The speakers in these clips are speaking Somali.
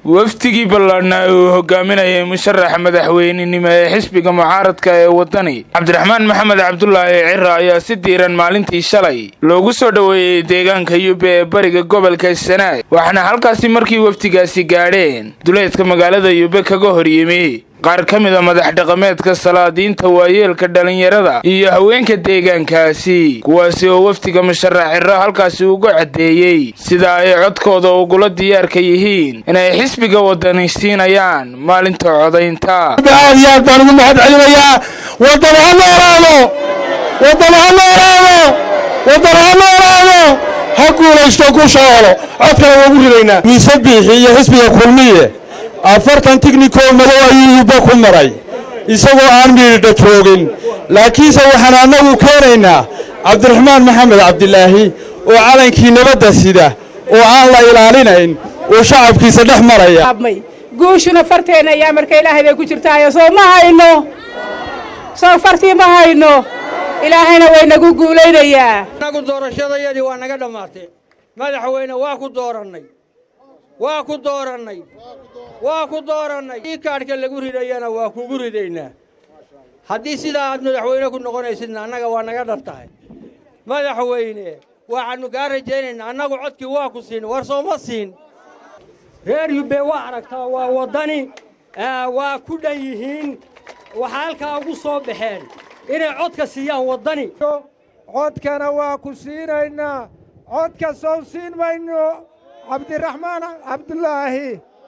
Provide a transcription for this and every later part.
wafdigii ballaadhnaa uu hogaaminayay musharaxa madaxweynenimo ee xisbiga mucaaradka ee waddani cabdiraxmaan maxamed cabdulaahi cira ayaa si diiran maalintii shalay loogu soo dhoweeyey deegaanka yube ee bariga gobolka sanaag waxaana halkaasi markii wafdigaasi gaadheen duleedka magaalada yube kaga hor yimi qaar ka mid a madax dhaqameedka salaadiinta waayeelka dhallinyarada iyo haweenka deegaankaasi kuwaasi oo wafdiga musharax ciro halkaasi uga caddeeyey sida ay codkooda ugula diyaarka yihiin inay xisbiga wadani siinayaan maalinta codaynta aad iyo aad baan ugu mahad celinayaa waddan ha noolaado waddan ha noolaado waddan ha noolaado ha guulaysto ku shoolo codkana waa ugu ridaynaa miise biixi iyo xisbiga kulmiye afartan tignikoo madow ayuu yubba ku maray isagoo aan miidha joogin laakiinse waxaan annagu keenaynaa cabdiraxmaan maxamed cabdilaahi oo calankii nabadda sida oo aan la ilaalinayn oo shacabkiisa dhex maraya guushuna farteenna ayaa marka ilaahay bay ku jirtaayo soo ma hayno soo fartii ma hayno ilaahayna way nagu guulaynayaa annagu doorashadayadii waa naga dhammaatee madaxweyne waa ku doorannay waa ku doorannay waa ku doorannay ii kaadhka lagu ridayana waa kugu ridaynaa haddii sidaa aad madaxweyne ku noqonaysidna annaga waa naga dhar tahay madaxweyne waxaannu kaa rajaynaynaa annagu codkii waa ku siin war sooma siin reer yubbe waa aragtaa waa waddani waa ku dhan yihiin waxaa halkaa ugu soo baxeen inay codka siiyaan waddani codkana waa ku siinaynaa codka sow siin mayno cabdiraxmaan cabdulaahi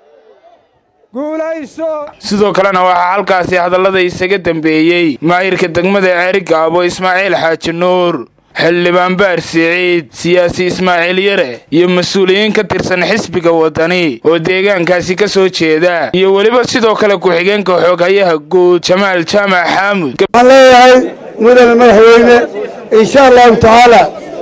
guulayso sidoo kalena waxaa halkaasi hadallada isaga dambeeyey maayirka degmada ceerigaabo ismaaciil xaaji nuur xildhibaan baar siciid siyaasi ismaaciil yare iyo mas-uuliyiin ka tirsan xisbiga waddani oo deegaankaasi ka soo jeeda iyo weliba sidoo kale ku-xigeenka xooghayaha guud jamaal jaamac xaamud waxaan leeyahay mudane madaxweyne insha allahu tacaala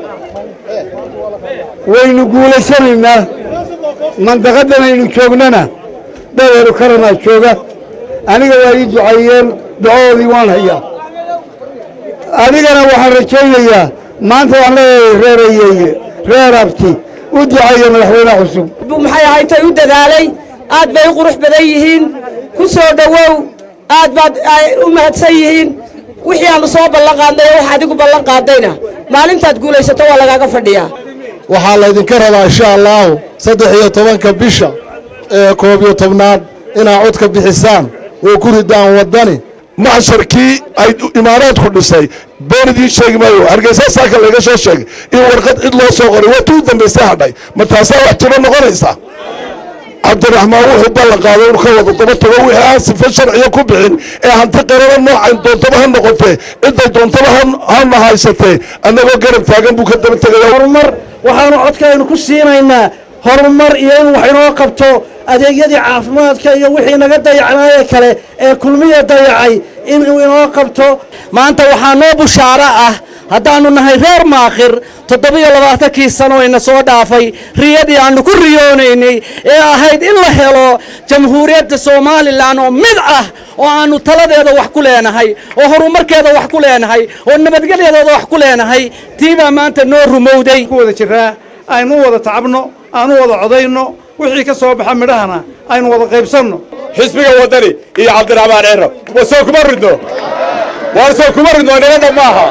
waynu guulaysanaynaa mandaqadan aynu joognana dhadeeru karanaa jooga aniga waa ii ducaeyeen ducadoodii waan hayaa adigana waxaan rajaynayaa maanta waan leeyahay reer ayeeye reer abti u duceeya madaxweyne cusub maxay ahaytay u dadaalay aad bay u qurux badan yihiin ku soo dhowow aad baad u mahadsan yihiin wixii aannu soo ballan qaadnay oo wax adigu ballan qaadayna maalintaad guulaysato waa lagaaga fadhiyaa waxaa laydinka rabaa insha allaahu saddex iyo tobanka bisha ee koob iyo tobnaad inaad codka bixisaan oo ku ridaan waddani maxsharkii ay imaaraadku dhisay been idiin sheegi maayo hargeysa saaka layga soo sheegay in warqad cid loo soo qoray waa tuu dambaysa hadhay ma taasaa wax jiro noqonaysa cabdiraxmaan wuxuu ballan qaaday inu ka wada daba tago wixii aan sifa sharciya ku bixin ee hanti qarara noocan doontaba ha noqotee cidday doontaba hana haysatee annagoo garab taagan buu ka daba tegaya horumar waxaanu codkaynu ku siinaynaa horumar iyo in wax inoo qabto adeegyadii caafimaadka iyo wixii naga dayacnaaye kale ee kulmiya dayacay inuu inoo qabto maanta waxaa noo bushaaro ah haddaannu nahay reer maakhir toddobiyo labaatankii sano ina soo dhaafay riyadii aannu ku riyoonaynay ee ahayd in la helo jamhuuriyadda somalilan oo mid ah oo aannu taladeeda wax ku leenahay oo horumarkeeda wax ku leenahay oo nabadgelyadeeda wax ku leenahay tiibaa maanta noo rumowday ku wada jiraa aynu wada tacabno aanu wada codayno wixii ka soo baxa midhahana aynu wada qaybsanno xisbiga waddani iyo cabdiraxmaan ciro wa soo kuma ridno waar soo kuma ridno nabadda maaha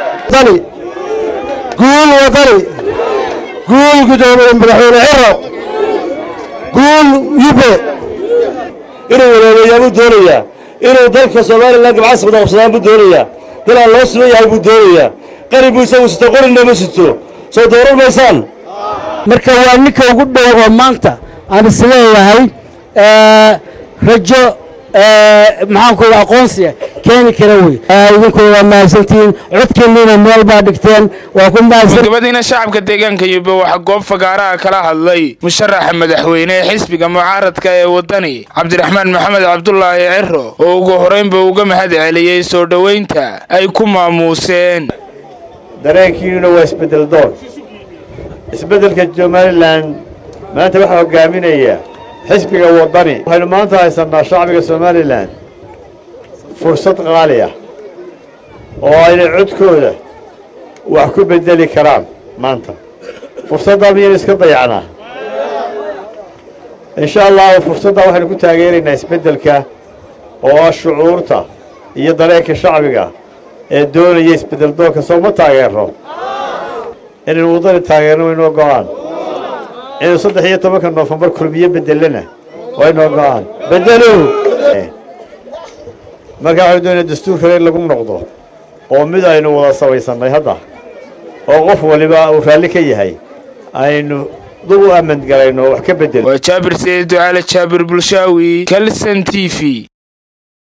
guul wadani guul gudoomiye madaxweyne ciro guul yube inuu waloobeeyaa buu doonayaa inuu dalka somalilan gabcas wada qabsadaan buu doonayaa dalaan loo sugan yahay buu doonayaa qari buu isagu sito qorina ma sito soo dooran maysaan marka waa ninka ugu dhow oo maanta aan isleeyahay rajo maxaanku aqoonsiga keeni kara wey idinku waa mahadsantihiin codkiinniina meel baa dhigteen waa ku mahadsan gabadiina shacabka deegaanka yube waxaa goob fagaaraha kala hadlay musharaxa madaxweyne ee xisbiga mucaaradka ee waddani cabdiraxmaan maxamed cabdulaahi ciro oo ugu horeynba uga mahad celiyey soo dhoweynta ay ku maamuuseen dareenkiinuna waa isbeddel doon isbeddelka somalilan maanta waxaa hogaaminaya xisbiga waddani waxaynu maanta haysannaa shacbiga somalilan fursad qaali ah oo aynay codkooda wax ku beddeli karaan maanta fursaddaa miyaynu iska dayacnaa insha allahu fursadda waxaynu ku taageeraynaa isbeddelka oo ah shucuurta iyo dareenka shacbiga ee doonaya isbeddel doonka soo ma taageerno inaynu waddani taageerno waynoo go'aan inaynu saddex iyo tobanka noofembar kulmiyo beddelana waynoo go'aan beddelow markaa waxaynu doonaya dastuur kale in lagu noqdo oo mid aynu wada samaysannay hadda oo qof waliba uu raalli ka yahay aynu dub u amman galayno oo wax ka beddel waa jaabir saciid ducaale jaabir bulshaawi kalson t v